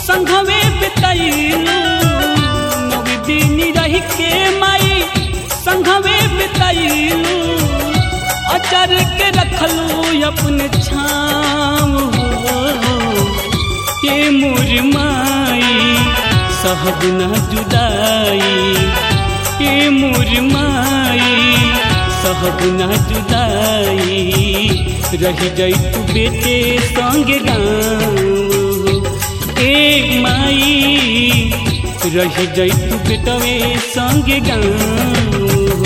संघवे बितैलू नव दिन रह के माई संघवे बितैलू अचर के रखलू अपने छाव के मोर माई सहब न जुदाई के मोर माई सहब न जुदाई रह जाई तू बेटे संग गाँव ए माई रह जाई तू बेटवे संग गाँव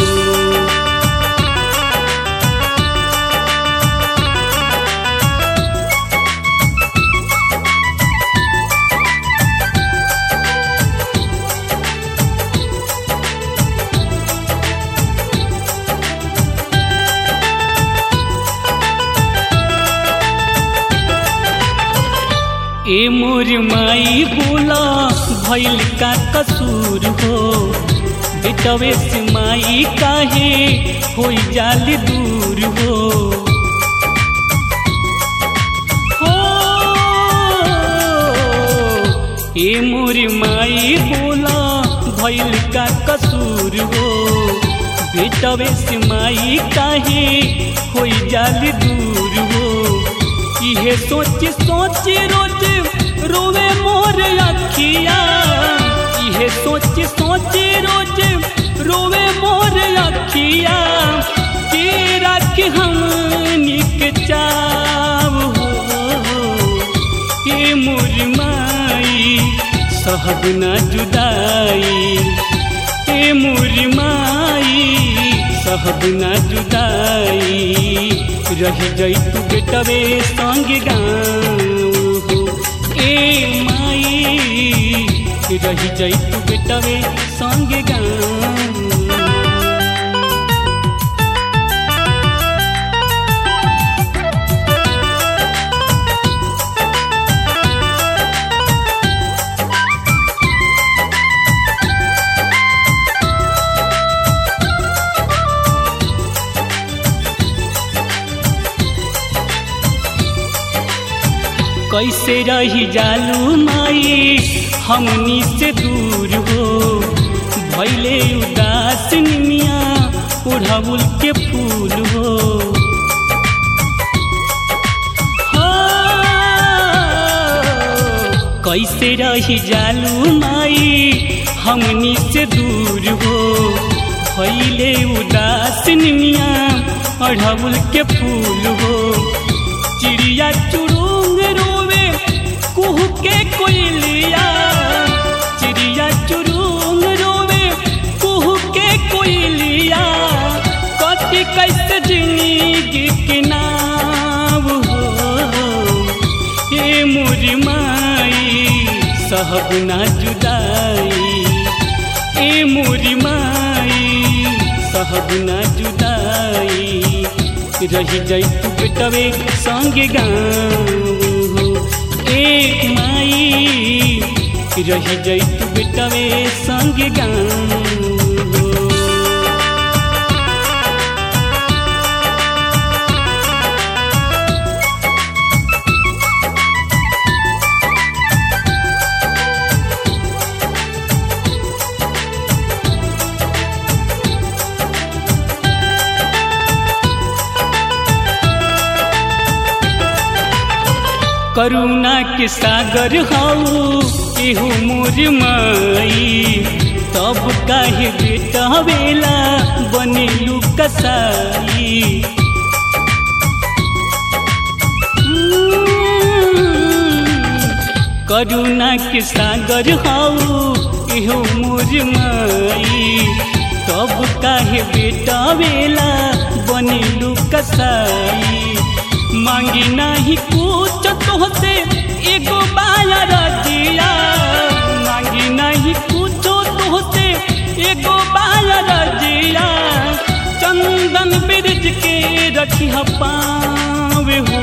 ए मोर माई बोला भैल का कसूर हो बेटवे से माई काहे होई जाल दूर हो हो ए मोर माई बोला भैल का कसूर हो बेटवे से माई काहे होई जाल दूर हो इहे सोच सोच रोज रोवे मोर अखिया इहे सोच सोच रोज रोवे मोर अखिया के रख हम निक चाव हो के मोर माई सहब न जुदाई के मोर माई सहब न जुदाई रह जाई तू बेटवे संग गाँव ए माई रह जाई तू बेटवे संग गाँव कैसे रही जालू माई हमनी से दूर हो भैले उदास निमिया उड़ाउल के फूल हो कैसे रही जालू माई हमनी से दूर हो भैले उदास निमिया अढ़ाउल के फूल हो चिड़िया चुड़ूंग रोवे कुह के कोयलिया चिड़िया चुड़ूंग रोवे कुह के कोयलिया कटी कैसे जिंदगी के नाव हो हे मोरी माई सहब ना जुदाई ए मोरी माई सहब ना जुदाई रह जाई तू बेटवे संग गाँव ए माई रह जाई तू बेटवे संग गाँव करुणा के सागर हाउ एहू मोर माई तब काहे बेटा बेला बनेलू कसाई करुणा के सागर हाउ एहू मोर माई तब काहे बेटा बेला बनेलू कसाई मांगी नहीं कुछ तोहसे एगो बाया रजिया मांगी नहीं कुछ तोहसे एगो बाया रजिया चंदन ब्रिज के रखी पावे हो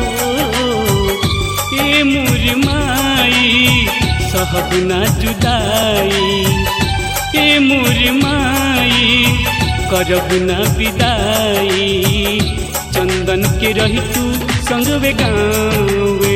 ए मुर माई सहब ना जुदाई ए मुर माई करब ना विदाई चंदन के रही तू संग वे गाँव